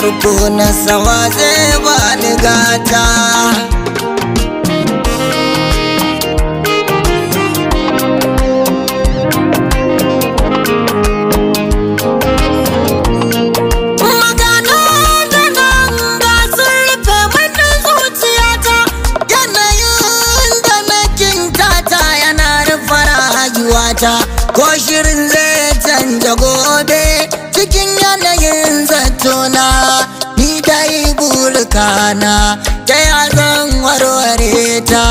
farko na sama zai bani gata Magana da nan ga sun rufe mana zuciyata yanayin da na kintata yana rufe rayuwata ko shirin zai canja gobe cikin yanayin zatona ni dai burkana ta ya zan warware ta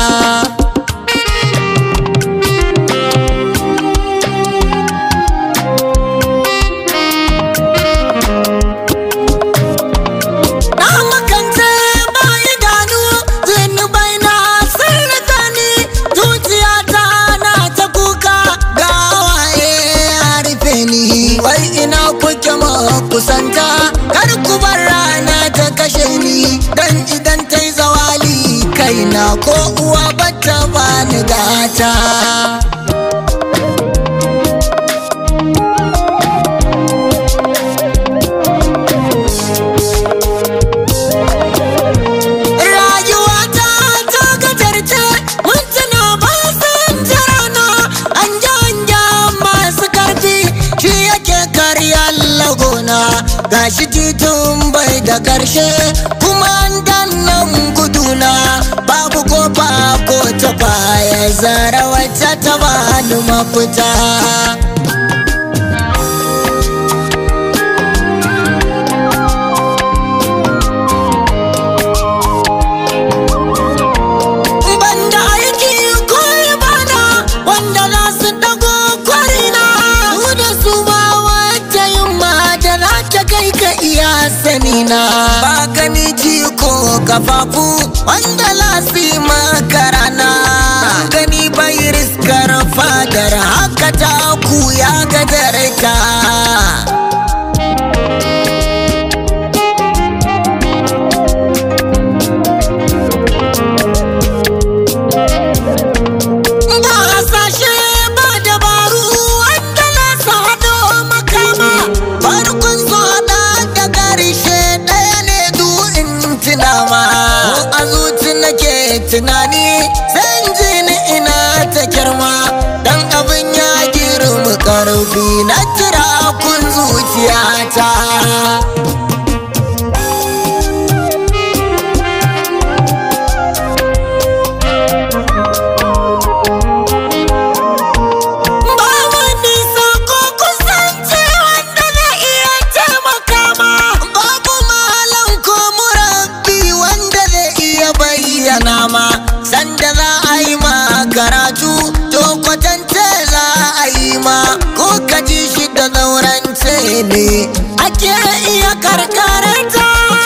Na makance ba idanu zunubai na sun rika ni zuciyata na ta kuka ga waye ya rufe ni wai ina kuke ma kusanta kar ku bar rana ta kashe ni dan idan ta yi zawali kaina ko uwa bata bani gata Rayuwata ta gajarce mintuna ba san jirana an janja masu karfi shi yake karya lagona gashi titun bai da karshe kuma an dannan guduna babu kofa ko ta baya zara wacce ta bani mafita banda aiki ko ibada wanda za su dago kwarina su da su ba wata yin da za ta kai ka iya sanina ba gani ji ko kafafu wanda za su yi makarana ba gani bai riskar fadar haka ta ku ya gadarta ba hasashe ba dabaru wanda na su haɗo makama farkon su haɗa da ƙarshe ɗaya ne du in tunama ko a zuci nake tunani zan ji ni ina ta kirma dan abin ya girma ƙarfi na kira kun zuciyata Ba wani sako kusanci wanda zai iya taimaka ma. Babu malam ko murabbi wanda zai iya bayyana ma. Sanda za a yi ma karatu, to kwatance za a yi ma. Ko ka ji shi da zaurance ne, ake iya karkaranta.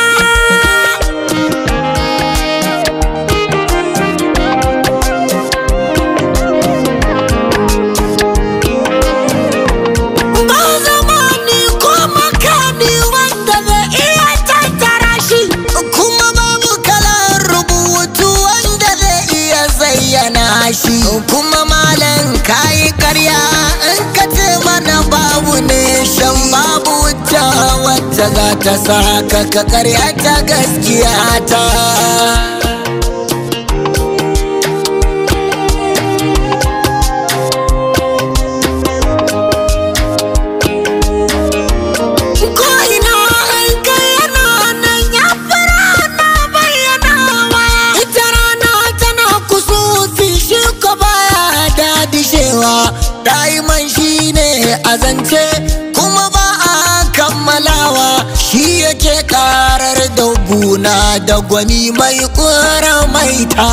Ba zamani ko makami wanda zai iya tattara shi kuma babu kalan rubutu wanda zai iya zayyana shi kuma malam kayi karya in ka ce mana babu ne shan babu wuta wacce za ta saka ka karya ta gaskiya ta Ko ina an kai yana nan ya fara na bayyanawa. Ita rana tana kusufi shi ko baya dadishewa. Daiman shi ne a zance kuma ba a kammalawa. Shi yake karar da guna da gwani mai kura maita.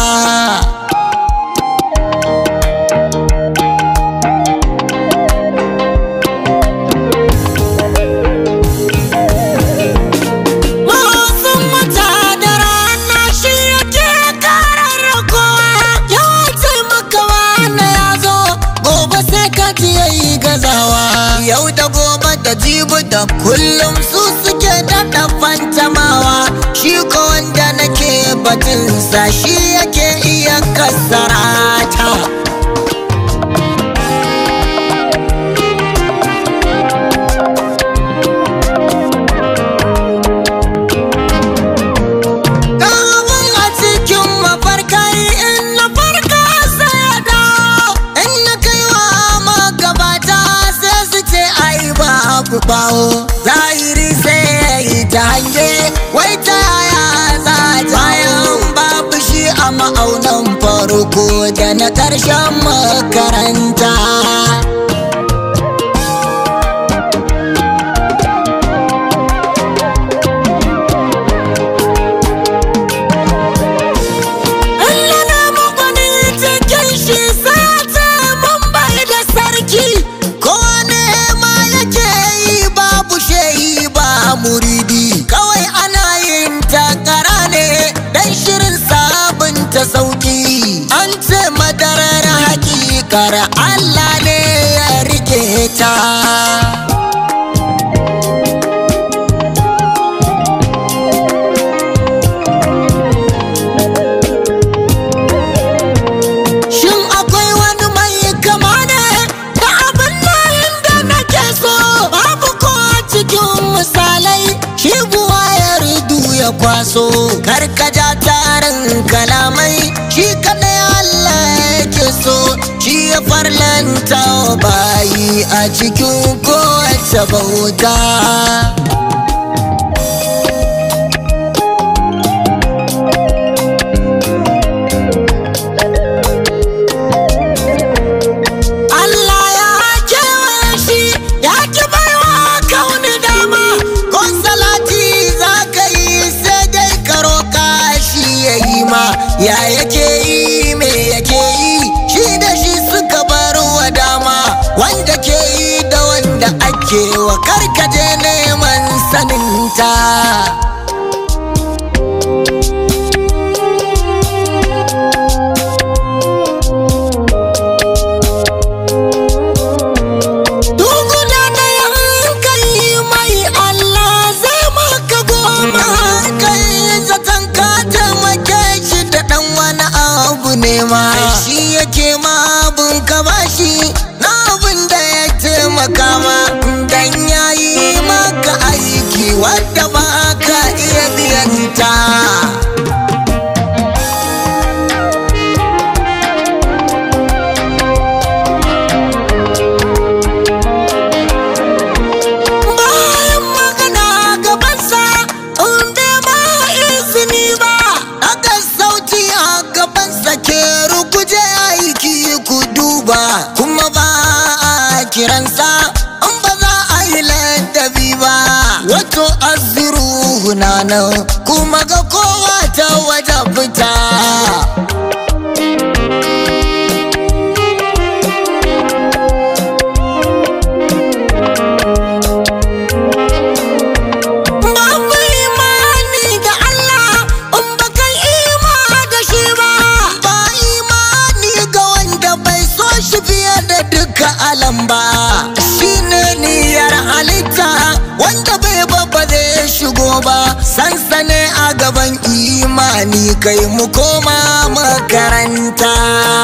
Wasu mata da rana shi yake karar kowa ya taimaka wani ya zo gobe sai ka ji yayi gazawa yau da gobe da jibi da kullum su suke daɗa fantamawa shi ko wanda nake batunsa shi yake iya kasarata ma'aunan farko da na ƙarshen makaranta Allah na magwanin cikin shi sai ce mun bai da sarki ko ne ma yake yi babu shehi ba muridi kawai ana yin takara ne dan shirin sabunta sauki an ce madarar hakikar Allah ne ya rike ta Shin akwai wani mai kama ne da abin nan da nake so babu ko a cikin misalai shi buwa ya ridu ya kwaso karkaja tarin kalamai shi kadai Allah yake so shi ya farlanta wa bayi a cikin kowace bauta. Allah ya kewaye shi ya ki baiwa kauni dama ko salati za ka yi sai dai ka roƙa shi ya yi ma ya yake yi me yake yi shi da shi suka bar wa dama wanda ke yi da wanda ake wa karkaje neman saninta. Duguna da yankali mai Allah zai maka goma kai zaton ka taimake shi da ɗan wani abu ne ma shi yake ma abin ka bashi na abin da ya taimaka ma dan yayi maka aiki wadda ba ka iya biyanta. bayan magana gabansa inda ba izini ba aka sauti a gabansa ke rukuje aiki ku duba kuma ba a kiransa in ba za a yi ladabi ba wato azuru na nan kuma ga kowa ta waje fita Babu imani da Allah in ba kai ima da shi ba. Ba imani ga wanda bai so shi fiye da duka alam ba. Shi ne niyyar halitta wanda bai babba zai shigo ba. Sansane a gaban imani kai mu koma makaranta.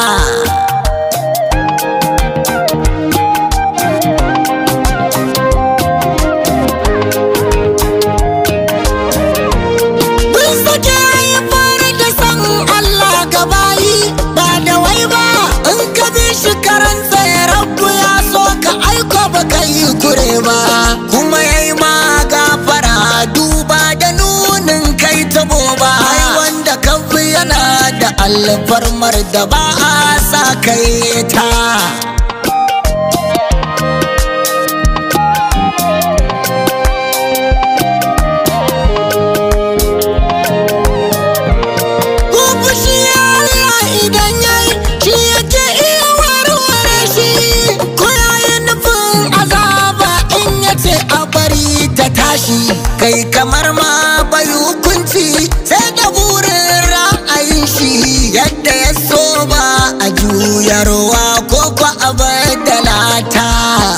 Mun sake haifar da san Allah gabayi ba da wai ba in ka bi shi karansa ya rabu ya so ka aiko ba ka yi kure ba kuma ya yi ma gafara duba da nunin kai tabo ba ai wanda ka fi yana da alfarmar da ba a sa kai ta. Ko fushi Allah idan yayi shi yake iya warware shi ko yayi nufin azaba in yace a bari ta tashi kai kamar ma bai hukunci sai da burin ra'ayin shi yadda ya so ba a juyarwa ko ko a badalata.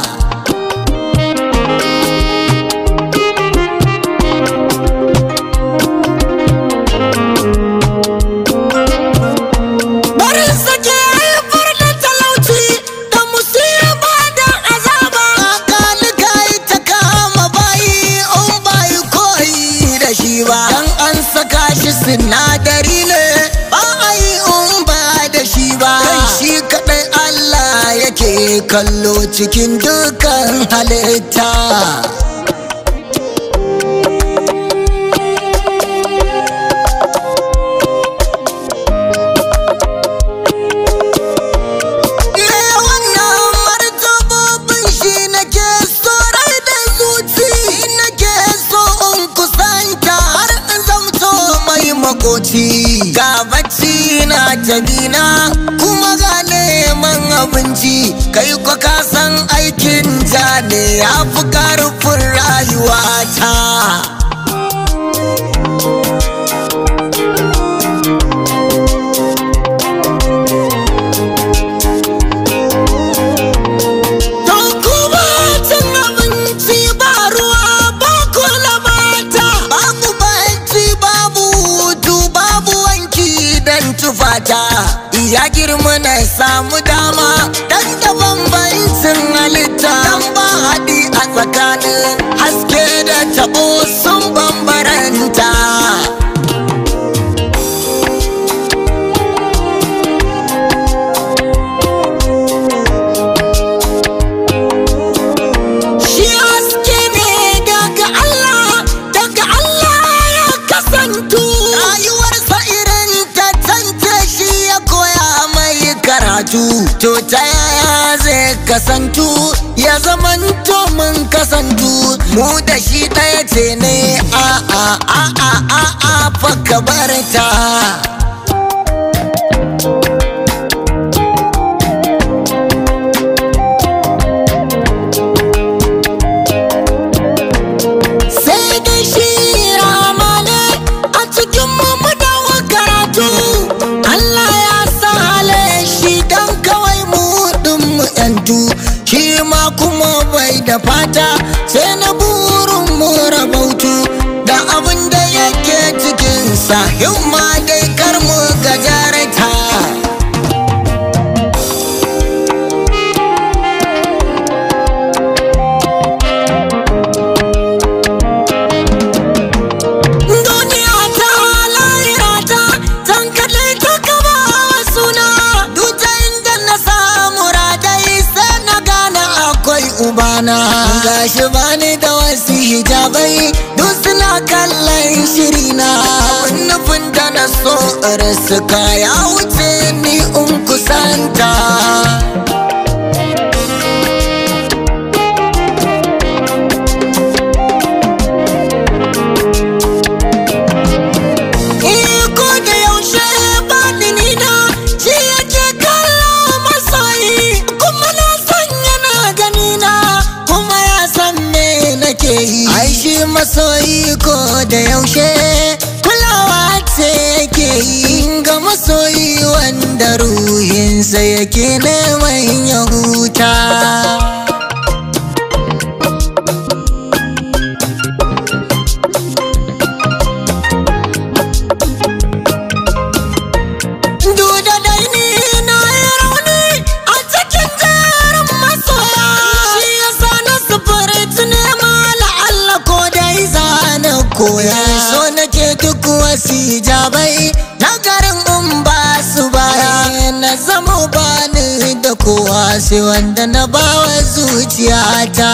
Barin sake haifar da talauci da musiba da azaba. Kalika ta kama bayi in bayi koyi da shi ba. Dan an saka shi sinadari ne ba a yi in ba da shi ba. Kai shi kaɗai Allah yake kallo cikin dukan halitta. ta bina kuma ga neman abinci kai kwa ka san aikin ja ne ya fi karfin rayuwata To kuma cin abinci ba ruwa ba kula mata babu banci babu hutu babu wanki dan tufata ya girma na samu dama dan da bambancin halitta dan ba haɗi a tsakanin haske da taɓo sun bambaranta Shi haske ne daga Allah, daga Allah ya kasantu. Rayuwarsa irin ta tance shi ya koya mai karatu. To ta yaya zai kasantu, ya zamanto mun kasantu. Mu da shi ɗaya ce ne a a a a a a fa ka bar ta. sai da shi ramane a cikin mu dawo karatu Allah ya sa hale shi dan kawai mu mu yantu shi ma kuma bai da fata sai na burin mu rabautu da abin da yake cikinsa himma dai kar mu gajarta duniya ta lahira ta zan kalle ta kama suna duta inda na samu radai sai na gane akwai ubana gashi bani da wasu hijabai duk suna kallon shirina abin nufin da na so suka ya wuce ni in kusanta Iko da yaushe baɗini na shi yake kallo masoyi kuma na san yana gani na kuma ya san me nake yi. Ai shi masoyi ko da yaushe kulawa ce yake yi ga masoyi wanda ruhinsa yake neman ya huta. Duda dai ni na yi rauni a cikin jerin masoya Shi yasa na sufuri tuni ma la'alla ko dai zana koya So nake duk wasu hijabai na garin in ba su baya Na zama bani da kowa sai wanda na bawa zuciyata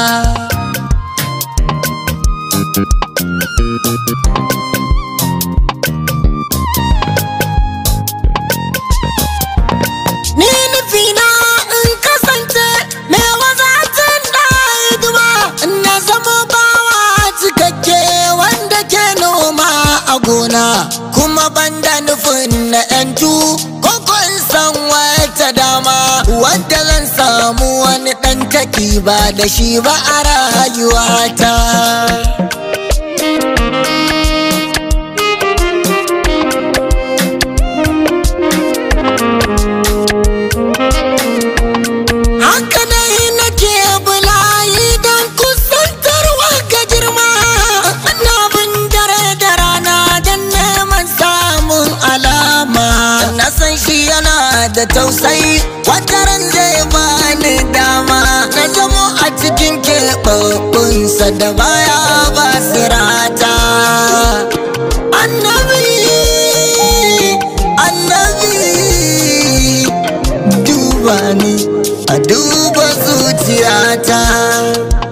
Ni nufina in kasance mai wazatin da hidima na zama bawa cikakke wanda ke noma a gona kuma banda nufin na yantu koko in san wata dama wadda zan samu wani ɗan taki ba da shi ba a rayuwata. Haka dai nake bulayi don kusantarwa ga girma Na bin dare da rana don neman samun alama Na san shi yana da tausayi wataran zai bani dama Na zamo a cikin keɓaɓɓunsa da baya ba sirata Annabi, annabi duba ni a duba zuciyata